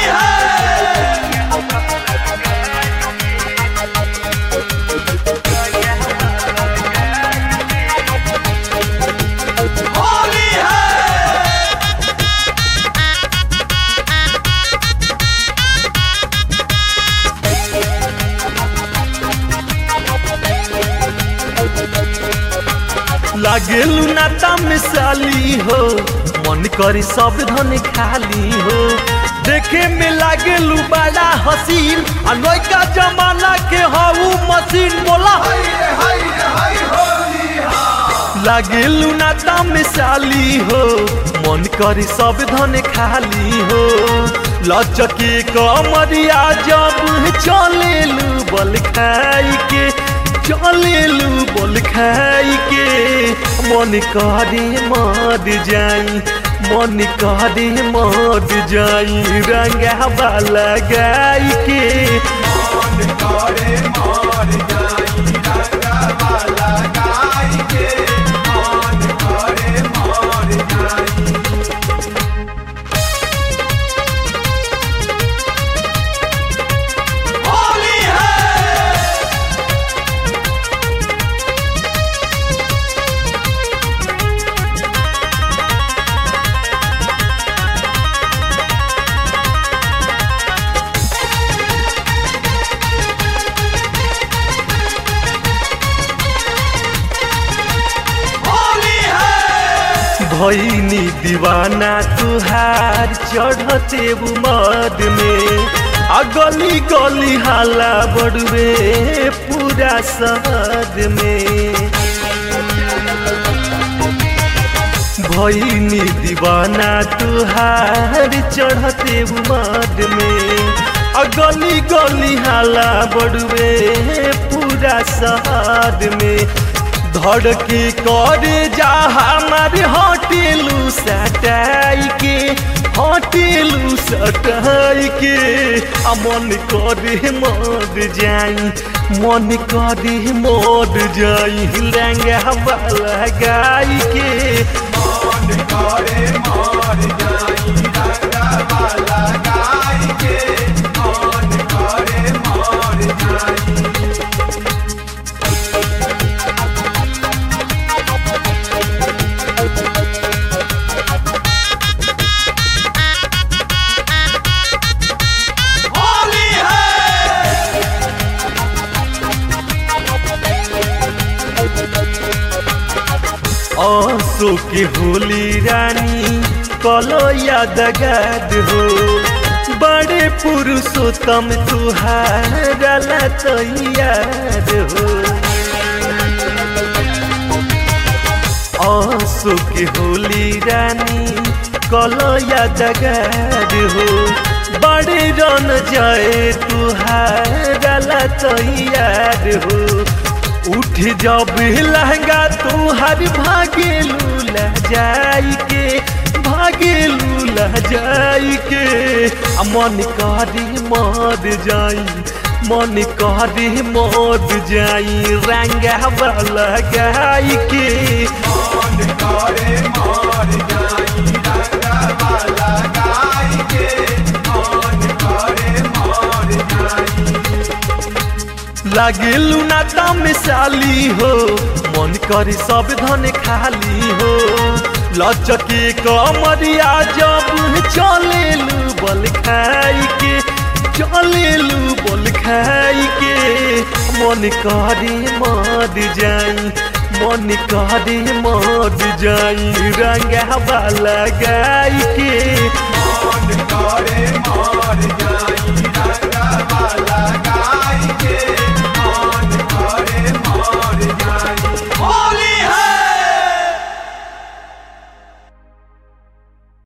लागेलू नाता मिसाली हो मन करी सब धन खाली हो देखे में लागेलू बड़ा हसीन आ नौका जमाना के हऊ मशीन बोला लागेलू नाता मिसाली हो मन करी सब धन खाली हो लचके कमरिया जब चलेलू बल खाई के चलेलू बोल खाई के मन करे मर जाई मन करे मर जाई रंगा वाला गाई के मन करे मर जाई रंगा वाला गाय के मन करे मर जाई होली है होली है भैनी दीवाना तुहार चढ़ते उमद में आ गली गली हाला बड़ुए पूरा शहर में भैनी दीवाना तुहार चढ़ते उमद में आ गली गली हाला बड़ुए पूरा शहर में धड़के करे जा हमारे होटेलू सटाई के होटेलू सटाई के आ मन करे मर जाई मन करे मर जाई लहंगा वाला गाई के मन करे मर जाई रंगा वाला गाय के मन करे मर जाई होली है आंसू की होली रानी कलो यादगार हो बड़े पुरुषोत्तम तुहारा तैयार हो आंसू की होली रानी कलो यादगार हो बड़े रन जाए तुहारा तैयार हो उठ जब लहंगा तुहार भागेलू लह जाई के भागेलू लह जाई के आ मन करी मर जाई मन करी मर जाई रंगा वाला गाई के मन करे मर जाई रंगा वाला गाय के मन करे मर जाई लागेलू नाता मिसाली हो मन करी सब धन खाली हो लचके कमरिया जब चलेलू बल खाई के चलेलू बल खाई के मन करे मर जाई मन करे मर जाई रंगा वाला गाई के मन करे मर जाई रंगा वाला गाय